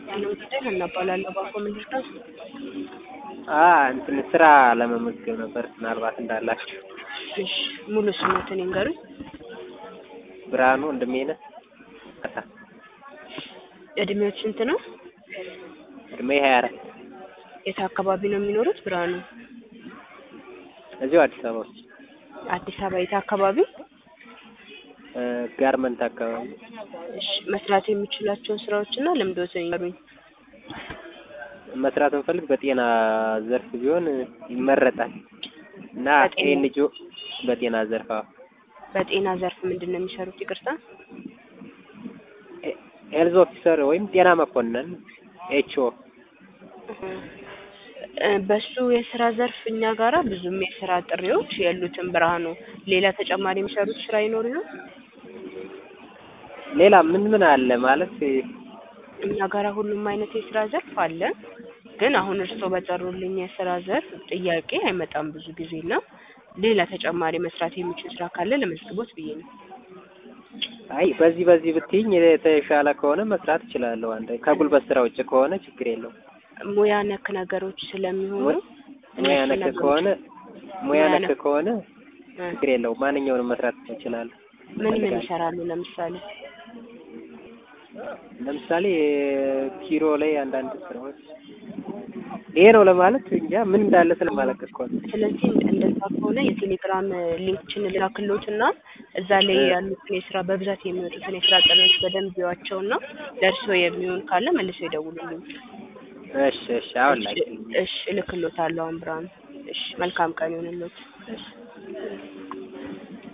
ጤና ጉዳይ ሀና እባላለሁ። ባኮ ምንድን ነው? አ እንትን ስራ ለመመዝገብ ነበር ምናልባት እንዳላችሁ። እሺ ሙሉ ስሞትን ይንገሩኝ። ብርሃኑ ወንድሜነህ ካሳ እድሜዎች ስንት ነው? እድሜ ሀያ አራት የት አካባቢ ነው የሚኖሩት? ብርሃኑ እዚሁ አዲስ አበባ ውስጥ አዲስ አበባ የት አካባቢ? እ ጋርመንት አካባቢ እሺ መስራት የሚችላቸውን ስራዎችና ልምዶትን ይንገሩኝ። መስራት እንፈልግ በጤና ዘርፍ ቢሆን ይመረጣል እና በጤና- ኤንጂኦ በጤና ዘርፍ አዎ። በጤና ዘርፍ ምንድን ነው የሚሰሩት? ይቅርታ ሄ- ሄልዝ ኦፊሰር ወይም ጤና መኮንን ኤችኦ እ በሱ የስራ ዘርፍ እኛ ጋራ ብዙም የስራ ጥሪዎች የሉትም። ብርሃኑ ሌላ ተጨማሪ የሚሰሩት ስራ ይኖር ይሆን? ሌላ ምን ምን አለ ማለት እኛ ጋራ ሁሉም አይነት የስራ ዘርፍ አለ። ግን አሁን እርስዎ በጠሩልኝ የስራ ዘርፍ ጥያቄ አይመጣም ብዙ ጊዜ እና ሌላ ተጨማሪ መስራት የሚችል ስራ ካለ ለመዝግቦት ብዬ ነው። አይ በዚህ በዚህ ብትይኝ የተሻለ ከሆነ መስራት እችላለሁ። አንድ ከጉልበት ስራ ውጭ ከሆነ ችግር የለውም። ሙያ ነክ ነገሮች ስለሚሆኑ ሙያ ሙያ እነሱ ነክ ነገሮች- ከሆነ ሙያ ሙያ ነክ ነክ- ከሆነ እ ችግር የለውም። ማንኛውንም መስራት እችላለሁ። ምን ምን እፈልጋለሁ። ይሰራሉ? ለምሳሌ ለምሳሌ ኪሮ ላይ አንዳንድ ስራዎች ይሄ ነው ለማለት እንጃ ምን እንዳለ ስለማለቅ እኮ ነው። ስለዚህ እንደዛ ከሆነ የቴሌግራም ሊንክችን ልላክሎት እና እዛ ላይ እ ያሉትን የስራ በብዛት የሚወጡትን የስራ ጥሪዎች በደንብ ይዋቸው እና ለእርስዎ የሚሆን ካለ መልሰው ይደውሉልኝ። እሺ እሺ አሁን ላይ እሺ እልክሎታለሁ አሁን ብርሃኑ። እሺ መልካም ቀን ይሁንልዎት። እሺ